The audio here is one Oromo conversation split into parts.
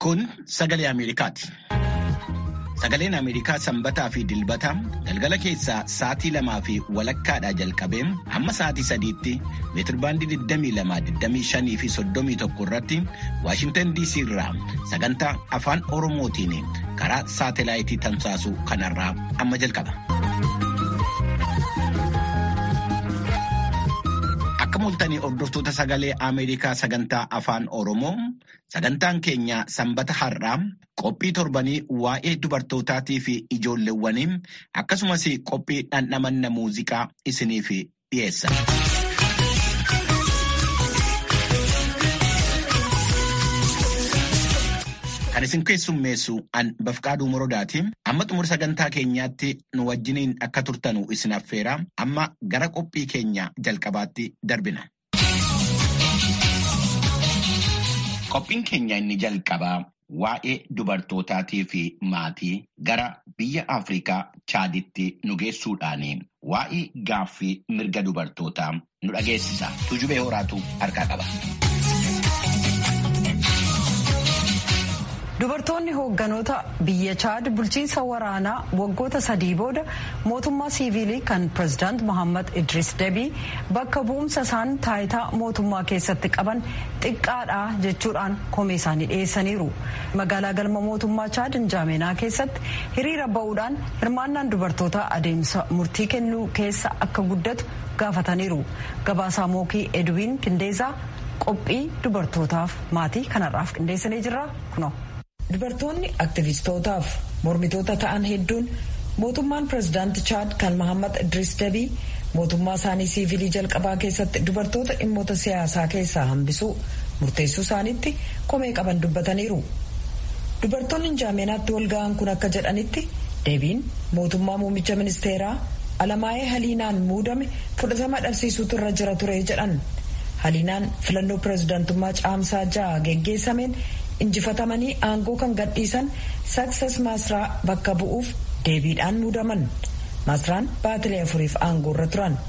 Kun sagalee Ameerikaati. Sagaleen Ameerikaa sanbataa fi dilbata galgala keessaa sa'aatii lamaa fi walakkaadhaa jalqabee hamma sa'aatii sadiitti meetirbaandii 22, fi 31 irratti Waashintan DC irraa sagantaa afaan Oromootiin karaa saatelaayitii tamsaasu kanarraa amma jalqaba. Akka mul'atanii hordoftoota sagalee Ameerikaa sagantaa afaan Oromoo sagantaan keenya sanbata har'aa qophii torbanii waa'ee dubartootaatii fi ijoolleewwanii akkasumas qophii dhandhamanna muuziqaa isiniif dhiyeessa. Kan isin keessummeessu an bafqaaduu morodaati. Amma xumura sagantaa keenyaatti nu wajjiniin akka turtanu isin affeera. Amma gara qophii keenya jalqabaatti darbina. Qophiin keenya inni jalqabaa waa'ee dubartootaatii fi maatii gara biyya Afrikaa Chaaditti nu geessuudhaan waa'ee gaaffii mirga dubartootaa nu dhageessisa. Tujubee horaatu harkaa qaba. Dubartoonni hoogganoota biyya Chaad bulchiinsa waraanaa waggoota sadii booda mootummaa siivilii kan pirezidaant Mohaammed Idris Debii bakka bu'umsa isaan taayitaa mootummaa keessatti qaban xiqqaadha jechuudhaan komee isaanii dhiyeessaniiru. Magaalaa galma mootummaa Chaad Injaameenaa keessatti hiriira ba'uudhaan hirmaannaan dubartootaa adeemsa murtii kennuu keessa akka guddatu gaafataniiru. Gabaasaa Mookii Edwiin Qindeesaa qophii dubartootaaf maatii kanarraaf qindeessanii jirra kunoo. Dubartoonni aktivistootaaf mormitoota ta'an hedduun mootummaan pirezidaanti Chaad kan Mohaammed Idris Debii mootummaa isaanii siivilii jalqabaa keessatti dubartoota dhimmoota siyaasaa keessaa hambisuu murteessuu isaaniitti komee qaban dubbataniiru. Dubartoonni Injaameenaatti walga'an kun akka jedhanitti Debiin mootummaa muummicha ministeeraa Alamaayee Haliinaan muudame fudhatama dhabsiisuutu irra jira ture jedhan. Haliinaan filannoo pirezidaantummaa caamsaa ja'a geggeessameen injifatamanii aangoo kan gadhiisan saksas maasraa bakka bu'uuf deebiidhaan muudaman maasraan baatilee afuriif aangoo irra turan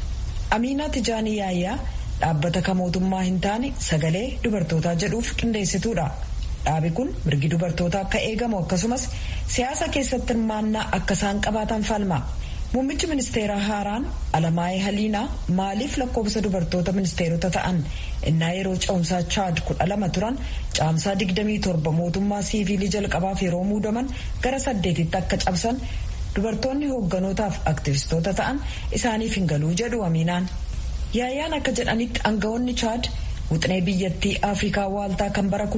amiinaa tijaanii yaayyaa dhaabbata kan mootummaa hin taane sagalee dubartootaa jedhuuf qindeessituudha dhaabi kun mirgi dubartootaa akka eegamu akkasumas siyaasa keessatti hirmaannaa akka isaan qabaatan falma muummichi ministeeraa haaraan alamaayee haliinaa maaliif lakkoofsa dubartoota ministeerota ta'an innaa yeroo ce'umsaa chaad kudha lama turan caamsaa digdamii torba mootummaa siivilii jalqabaaf yeroo muudaman gara saddeetitti akka cabsan dubartoonni hoogganotaaf aktivistoota ta'an isaaniif hin galuu jedhu amiinaan yaayyaan akka jedhanitti aangawoonni chaad wuxinee biyyattii afrikaa waaltaa kan bara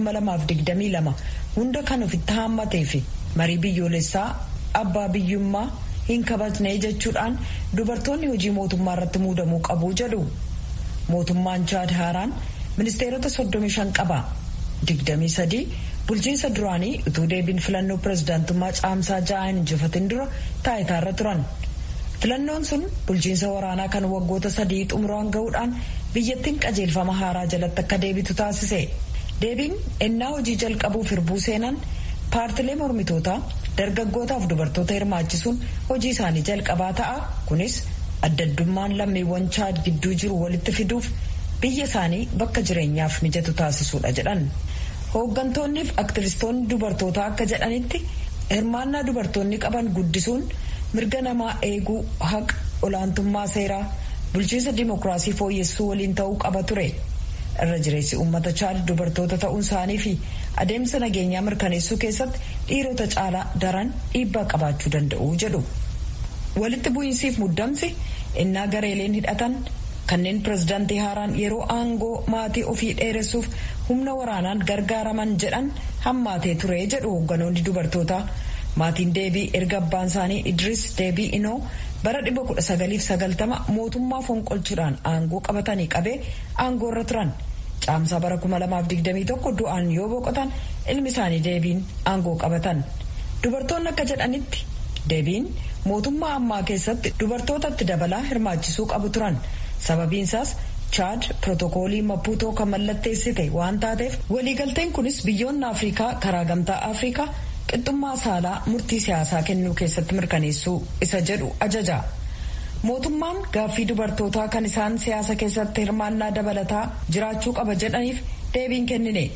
2022 hunda kan ofitti haammatee fi marii biyyoolessaa abbaa biyyummaa hin kabajne jechuudhaan dubartoonni hojii mootummaa irratti muudamuu qabu jedhu mootummaan chaad haaraan ministeerota 35 qaba 23 bulchiinsa duraanii utuu deebiin filannoo pirezidaantummaa caamsaa ja'aan injifatin dura taayitaarra turan filannoon sun bulchiinsa waraanaa kan waggoota sadii xumuraan ga'uudhaan biyyattiin qajeelfama haaraa jalatti akka deebitu taasise deebiin ennaa hojii jalqabuuf hirbuu seenan paartilee mormitootaa dargaggootaaf dubartoota hirmaachisuun hojii isaanii jalqabaa ta'a kunis addaddummaan lammiiwwan chaad gidduu jiru walitti fiduuf biyya isaanii bakka jireenyaaf mijatu taasisuudha jedhan hooggantoonniif aktivistoonni dubartootaa akka jedhanitti hirmaannaa dubartoonni qaban guddisuun mirga namaa eeguu haqa olaantummaa seeraa bulchiinsa dimokiraasii fooyyessuu waliin ta'uu qaba ture irra jireessi uummata chaad dubartoota ta'uun isaanii fi adeemsa nageenyaa mirkaneessuu keessatti dhiirota caalaa daran dhiibbaa qabaachuu danda'u jedhu walitti bu'iinsiif muddamsi innaa gareeleen hidhatan kanneen pirezidaantii haaraan yeroo aangoo maatii ofii dheeressuuf humna waraanaan gargaaraman jedhan hammaatee ture jedhu hoogganoonni dubartootaa maatiin deebii erga abbaan isaanii idris deebii inoo bara 1990 mootummaa fonqolchuudhaan aangoo qabatanii qabee aangoo irra turan caamsaa bara 2021 du'aan yoo boqotan ilmi isaanii deebiin aangoo qabatan dubartoonni akka jedhanitti deebiin mootummaa ammaa keessatti dubartootatti dabalaa hirmaachisuu qabu turan sababiinsaas chaad pirootokoolii mapuutoo kan mallatteessite waan taateef waliigalteen kunis biyyoonni afrikaa karaa gamtaa afrikaa qixxummaa saalaa murtii siyaasaa kennuu keessatti mirkaneessuu isa jedhu ajaja mootummaan gaaffii dubartootaa kan isaan siyaasa keessatti hirmaannaa dabalataa jiraachuu qaba jedhaniif deebiin kennine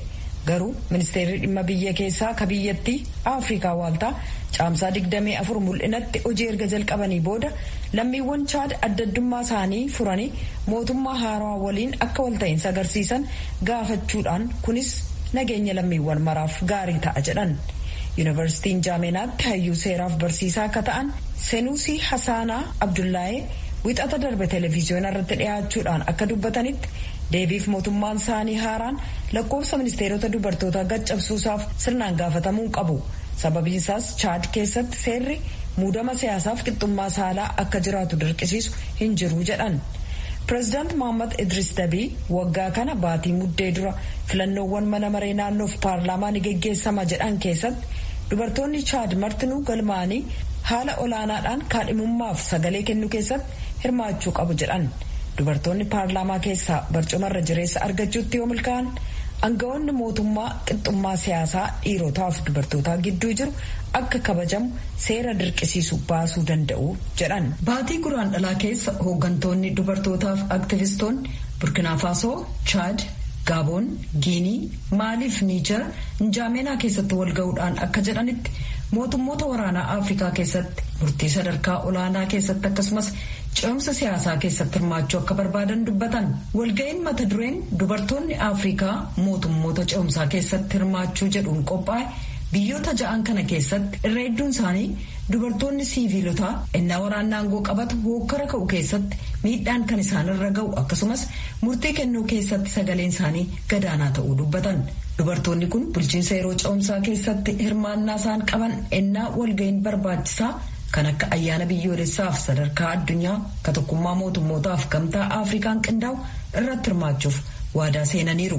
garuu ministeerri dhimma biyya keessaa ka biyyattii afrikaa waaltaa caamsaa 24 mul'inatti hojii erga jalqabanii booda lammiiwwan chaad addaddummaa isaanii furanii mootummaa haarawaa waliin akka walta'iinsa agarsiisan gaafachuudhaan kunis nageenya lammiiwwan maraaf gaarii ta'a jedhan yuunivarsiitiin jaameenaatti hayyuu seeraaf barsiisaa akka ta'an senuusii hasaanaa abdullaahee wixata darbe televiziyoona irratti dhiyaachuudhaan akka dubbatanitti deebiif mootummaan isaanii haaraan lakkoofsa ministeerota dubartootaa gaccabsuusaaf sirnaan gaafatamuu qabu sababiinsaas chaad keessatti seerri muudama siyaasaaf qixxummaa saalaa akka jiraatu dirqisiisu hin jiru jedhan pireezidaant mohammad idris dabii waggaa kana baatii muddee dura filannoowwan mana maree naannoof paarlaamaa ni geggeessama jedhan keessatti dubartoonni chaad martinuu galmaanii haala olaanaadhaan kaadhimummaaf sagalee kennuu keessatti hirmaachuu qabu jedhan dubartoonni paarlaamaa keessaa barcumarra jireessa argachuutti yoo milkaa'an aangawoonni mootummaa qixxummaa siyaasaa dhiirotaaf dubartootaa gidduu jiru akka kabajamu seera dirqisiisu baasuu danda'u jedhan. Baatii guraan dhalaa keessa hooggantoonni dubartootaaf aktivistoonni burkinaafasoo chaad gaaboon giinii maaliif niijar njaameenaa keessatti walga'uudhaan akka jedhanitti mootummoota waraanaa afrikaa keessatti murtii sadarkaa olaanaa keessatti akkasumas ce'umsa siyaasaa keessatti hirmaachuu akka barbaadan dubbatan walga'iin mata dureen dubartoonni afrikaa mootummoota ce'umsaa keessatti hirmaachuu jedhuun qophaa'e biyyoota ja'an kana keessatti irra hedduun isaanii dubartoonni siiviilotaa ennaa waraanaa aangoo qabatu hokkara ka'u keessatti miidhaan kan isaanirra ga'u akkasumas murtii kennuu keessatti sagaleen isaanii gadaanaa ta'uu dubbatan. dubartoonni kun bulchiinsa yeroo ce'umsaa keessatti hirmaannaa isaan qaban ennaa walga'iin barbaachisaa kan akka ayyaana biyyoolessaaf sadarkaa addunyaa ka tokkummaa mootummootaaf gamtaa afrikaan qindaa'u irratti hirmaachuuf waadaa seenaniiru.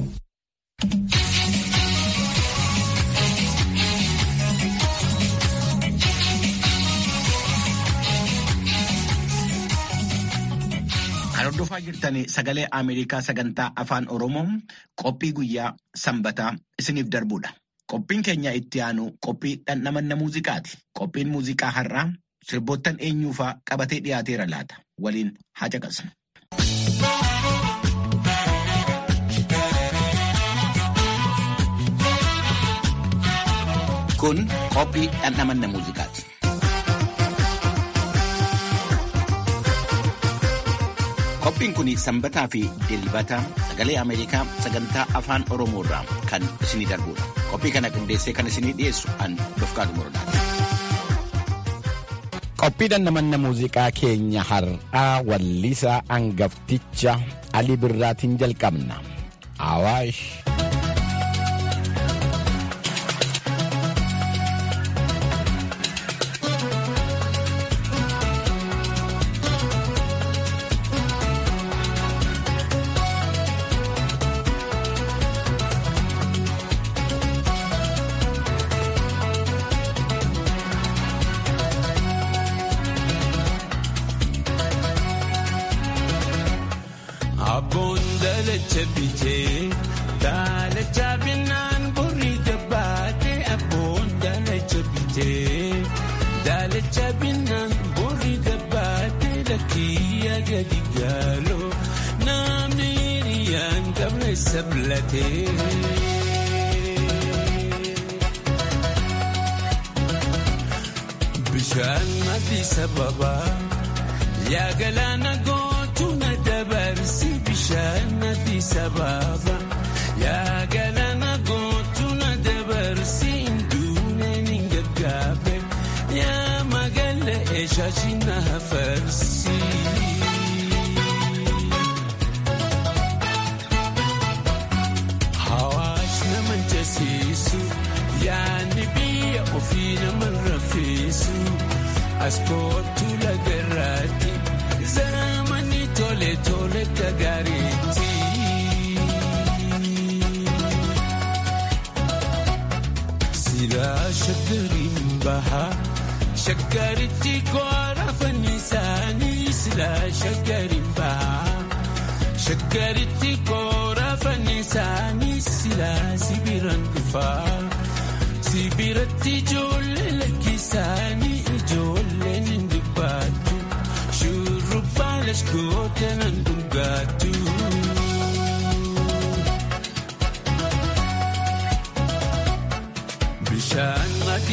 Kan hordofaa jirtan sagalee Ameerikaa sagantaa afaan Oromoo qophii guyyaa sanbataa isiniif darbudha. Qophiin keenya itti aanu qophii dhandhamanna muuziqaati. Qophiin muuziqaa har'aa sirboottan eenyuufaa qabatee dhiyaateera laata. Waliin haa caqasnu. Kun qophii dhandhamanna muuziqaati. Qophiin kun sanbataa fi dilbata sagalee Ameerikaa sagantaa afaan Oromoo irraa kan isinii darbudha. Qophii kana qindeessee kan isinii dhiyeessu an Dofqaatu Morodaati. Qophii dhandhamanna muuziqaa keenya har'aa wallisaa angafticha Ali Birraatiin jalqabna. Awaash. Abboon dalacha bitee daalacha binnaan borii jabbaatee abboon dalacha bitee daalacha binnaan borii jabbaatee lakkiyya gadi gaaloo namni hiriyaan qabne sablatee. Bishaan maddi sababa yaa galaana gootu na dabarsi bishaan maddi sababa yaa galaana gootu na dabarsi nduuneen hin gaggaabe yaa magaala eeshaashi na farsi. Hawaash nama jasiisu yaadni biyya ofii nama rafeessu as kootu lagarraatti zamani tole tole gagaariitti. Silaa shaggariin bahaa shaggaritti koora fannisaanii silaa shaggariin bahaa. Shaggaritti koora fannisaanii silaa sibiran dhufaa. Sibiratti ijoollee lakkisaanii ijoolleen hin dubbattu. Shurrubbaa lashgoota nan dhugaattu.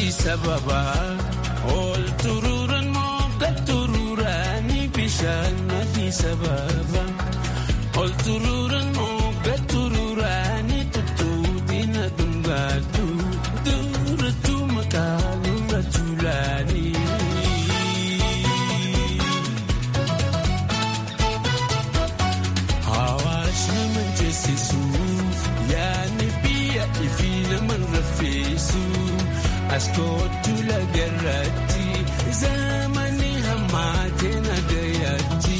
madii sababa ol turuuran mogga turuuraani bishaan madii sababa ol turuuran mogga turuuraani tuttuutina dhungaatu durattuu maqaa nurra tuulaanii. Hawaasa nama jeesisu yaadni biyya ifi nama rafeessu as kootu lagarratti zamani hammaate nagayatti.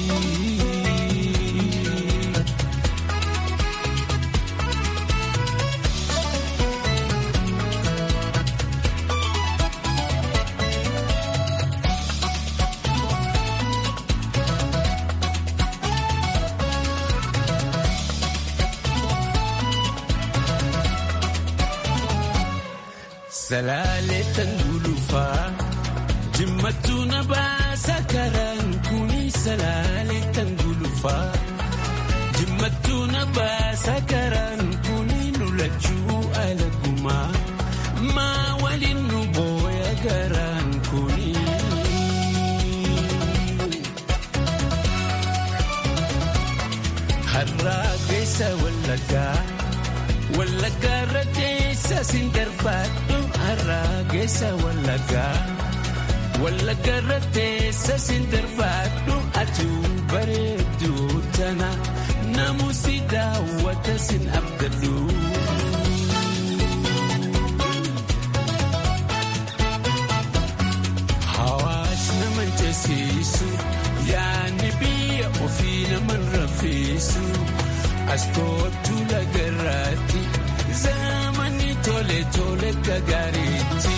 Salaalee tan gulufaa jimmatu na baasa karaan kuni salaalee tan gulufaa jimmatu na baasa karaan kuni lulachuu alagumaa maa waliin nu booya garaan kuni. Harraa keessa wallaggaa. Wallaggaa irratti siin darbaadhu har'aa keessa wallaggaa. Wallaggaa irratti siin darbaadhu atuu bareedduu tana namusi daawwata siin abdadhu. Hawaasa nama jeesisu yaadni biyya ofii nama rafeessu. As kootu lagarratti zamani tole tole gagaaritti.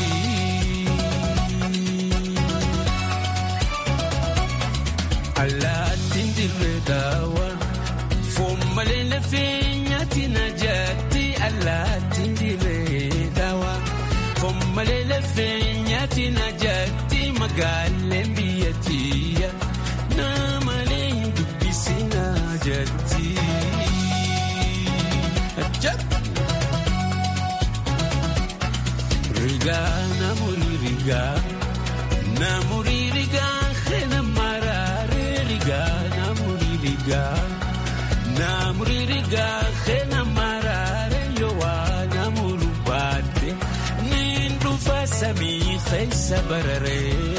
Allaattiin dirree daawa foon malee lafee nyaati na jaatti. Allaattiin dirree daawa foon malee lafee nyaati na jaatti magaaleen biyyattiya naamalee dubbisi na jaatti. Rigaa namoonni rigaa namoonni rigaa heena maraaree rigaa namoonni rigaa namoonni rigaa heena maraaree yowaa namoonni baate niin dhufa samii keessa bararee.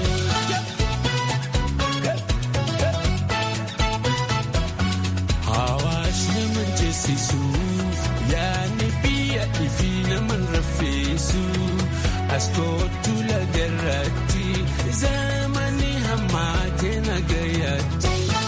Hawaasni nama jeesisu yaadni biyya ifi nama rafeessu as kootu lagarratti zamani hammaate nagayatti.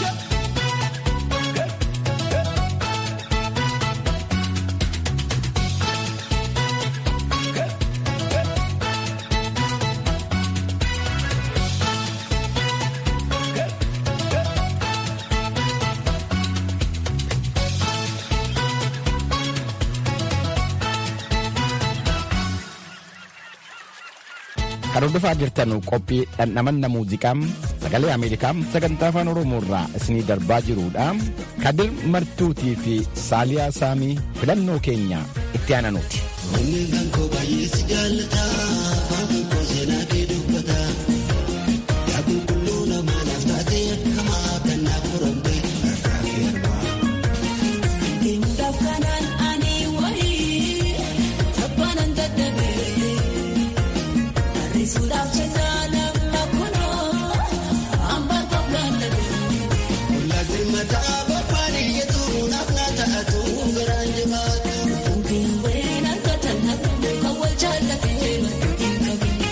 Kan hordofaa jirtan qophii dhandhamanna muuziqaa sagalee Ameerikaa sagantaa afaan Oromoo irraa isinii darbaa jirudha. Kadir Martuutii fi Saaliyaa Saamii filannoo keenya itti aananuuti. Kun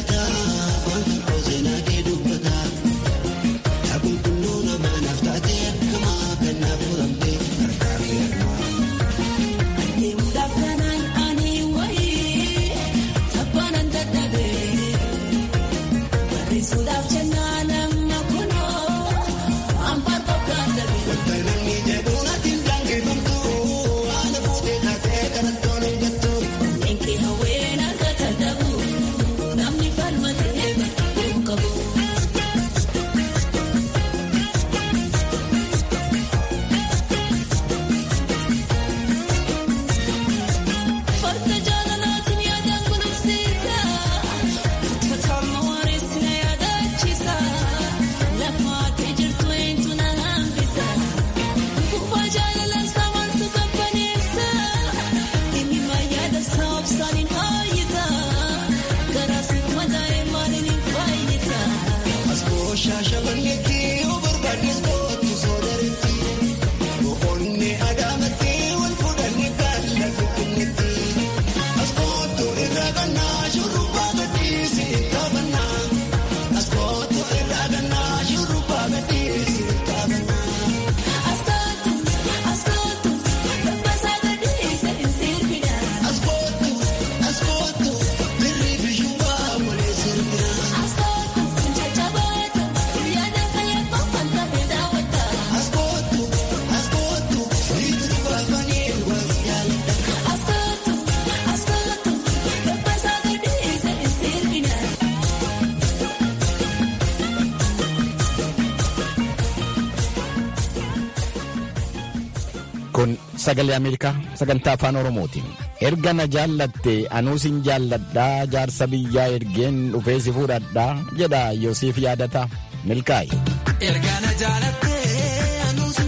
Kun sagalee Ameerikaa sagantaa afaan Oromootiin. Erga na jaallatte anuusin jaalladhaa jaarsa biyyaa ergeen dhufee si fuudhadhaa jedha Yoosiif yaadata milkaa'i. Erga na jaalatte anuusin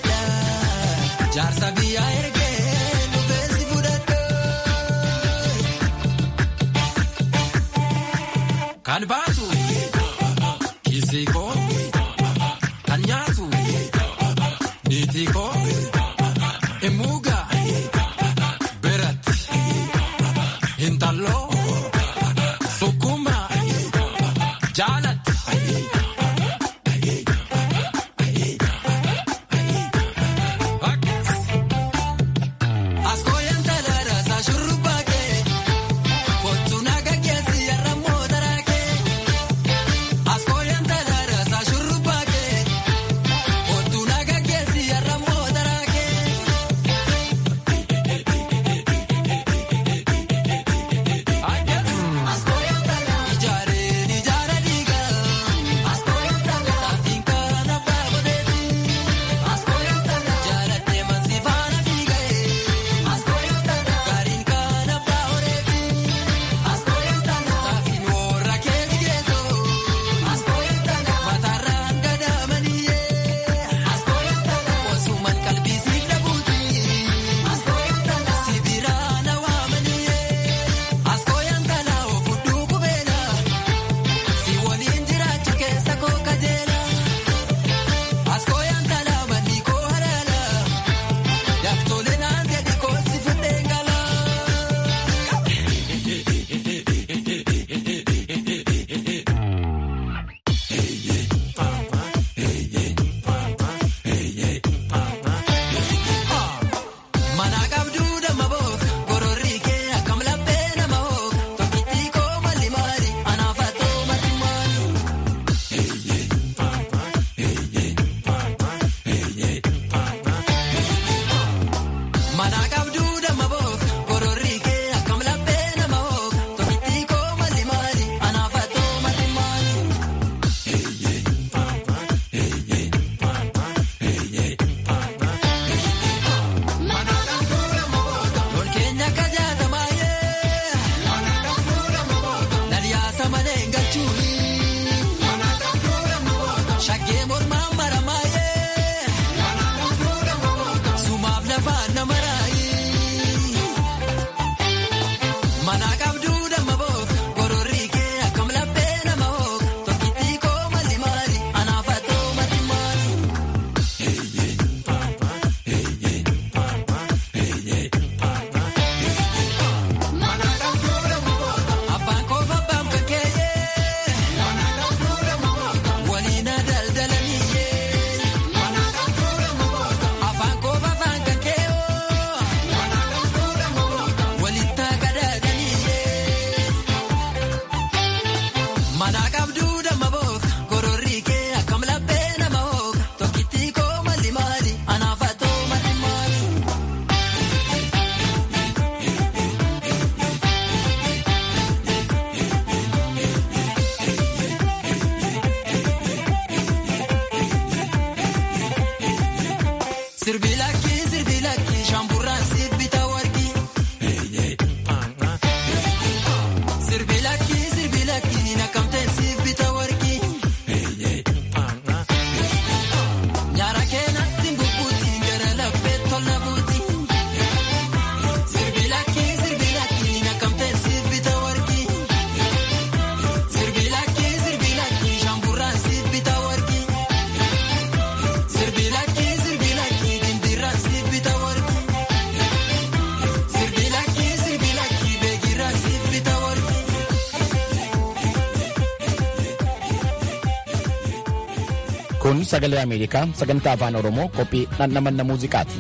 jaalladhaa jaarsa biyyaa ergeen dhufee si fuudhadhaa. Kan baatu kiisii koo kan nyaatu niitii koo. Emuuga beratti hintalloo sukkuma jaalatti. Askooyaan talaadha saa shurrubbaa kee kottu naga keessi yarra mootaraa kee. Askooyaan talaadha saa shurrubbaa kee kottu naga keessi yarra mootaraa kee. Ijaareen ijaara diigaa taatiin kana baabodeetii jaalatee mansi faana fiigee gaariin kana baabodeetii taatiin warra keeti geessoo mataarraan gadaamaniyyee osuman qalbii siif dhabuutii sibiraan hawaamaniyyee askooyaan talaa ofudduu qubeela si waliin jiraachuu keessa koo kajeela askooyaan talaa manni koo halaala yaktoolee naan jedhi koo si fudheen gala. Mana qabduu dama book gororri kee akkam laphee nama hook tokkittii koo malli maali anaaf atoo mati maali. Mana qabduu dama book gororri kee akkam laphee nama hook tokkittii koo malli maali anaaf atoo mati maali. Lol keenya akka jaatamaayee Naliyaasa malee galchuuni Shaggee mormaan maramaayee Sumaaf lafaan nama raayee Kun sagalee Ameerikaa sagantaa afaan Oromoo qophii dhandhamanna muuziqaati.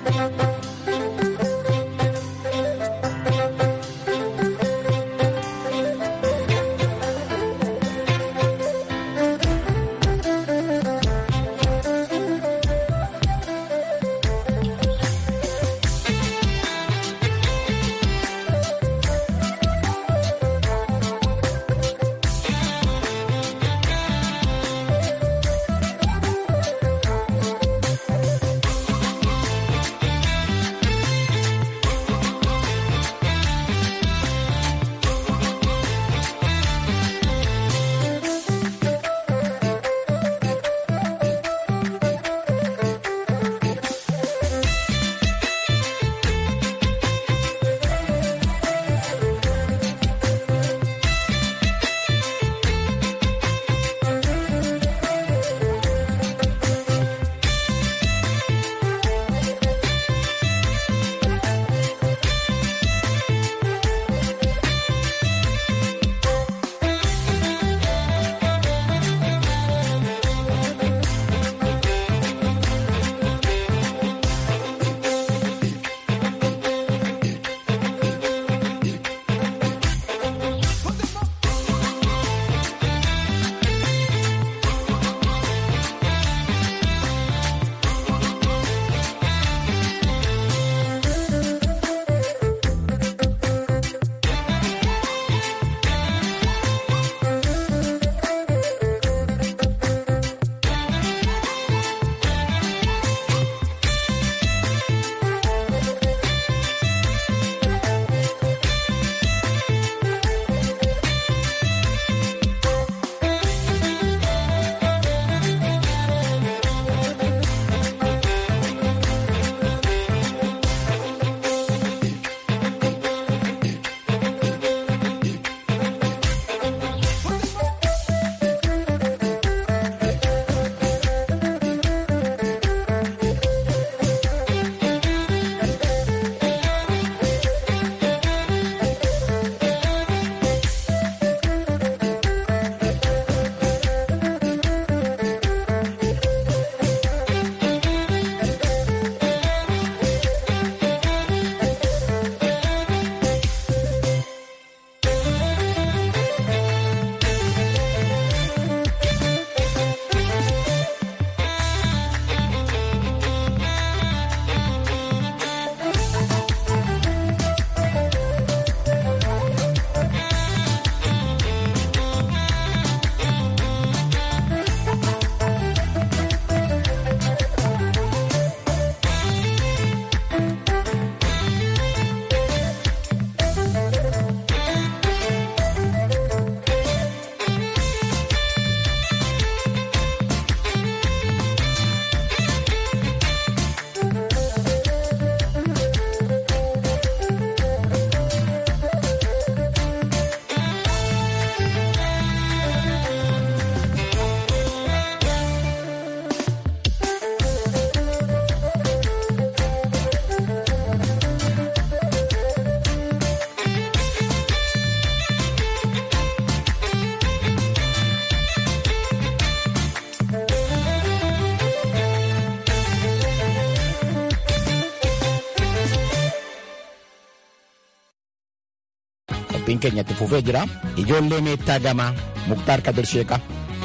qophiin keenya itti fufee jira ijoollee meettaa gamaa muktaar kadir sheeqa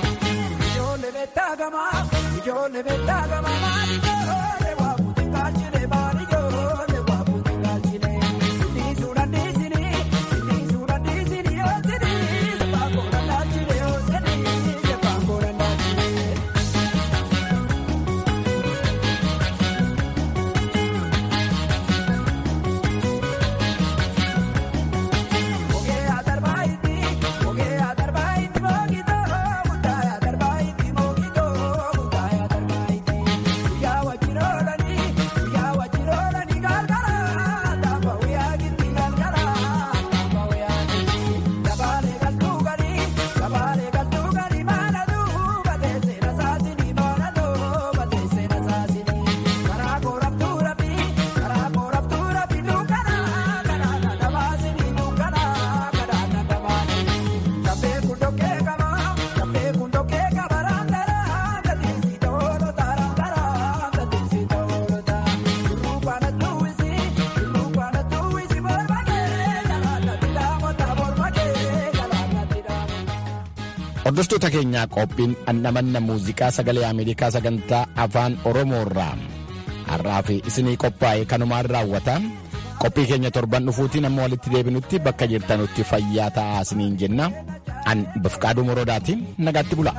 Ijoollee beektaa gamaa, ijoollee beektaa gamaa, maali ijoollee waa fuuti kaalchine, maali ijoollee waa fuuti kaalchine. Sinii suudhaan dhiisini, sinii suudhaan dhiisini, yoo sinii sebbaa koodhaan laalchine, yoo sinii sebbaa koodhaan laalchine. Ogee adarbaayiti, ogee adarbaayiti, moogitoo, muddaaya adarbaayiti, moogitoo, muddaaya adarbaayiti. Guyyaa wajjiroo Hordoftoota keenyaa qophiin dhandhamanna muuziqaa sagalee Ameerikaa sagantaa afaan Oromoo irraa har'aa fi isinii qophaa'e kanumaan raawwata. Qophii keenya torban dhufuutiin amma walitti deebinutti bakka jirtanutti fayyaa ta'aa isiniin jenna. An Bifqaaduu Moroodaati nagaatti bula.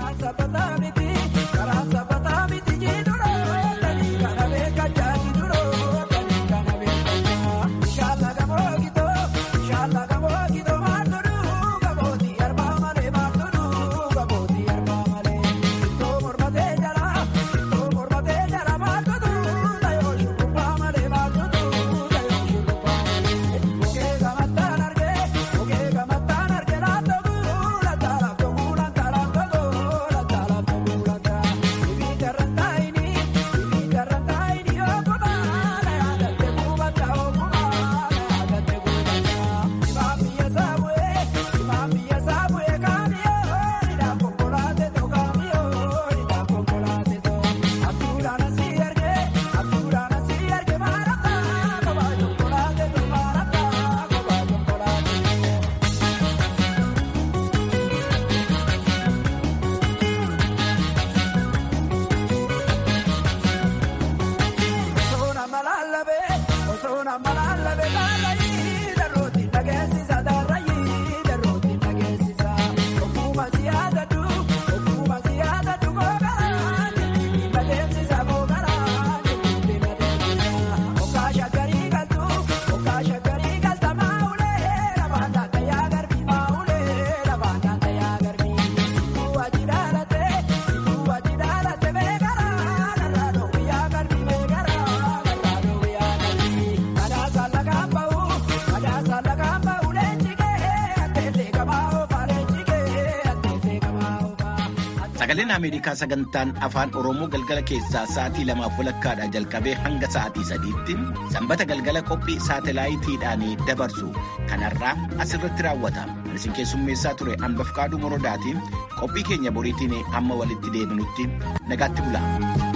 Sagaleen Ameerikaa sagantaan afaan Oromoo galgala keessaa sa'aatii lamaaf walakkaadhaa jalqabee hanga sa'aatii sadiitti sanbata galgala qophii saatalaayitiidhaan dabarsu kanarraa asirratti raawwata. Isin keessummeessaa ture hamba Fqaaduu Morodaatiin qophii keenya boriitiin amma walitti deebinutti nagaatti bula.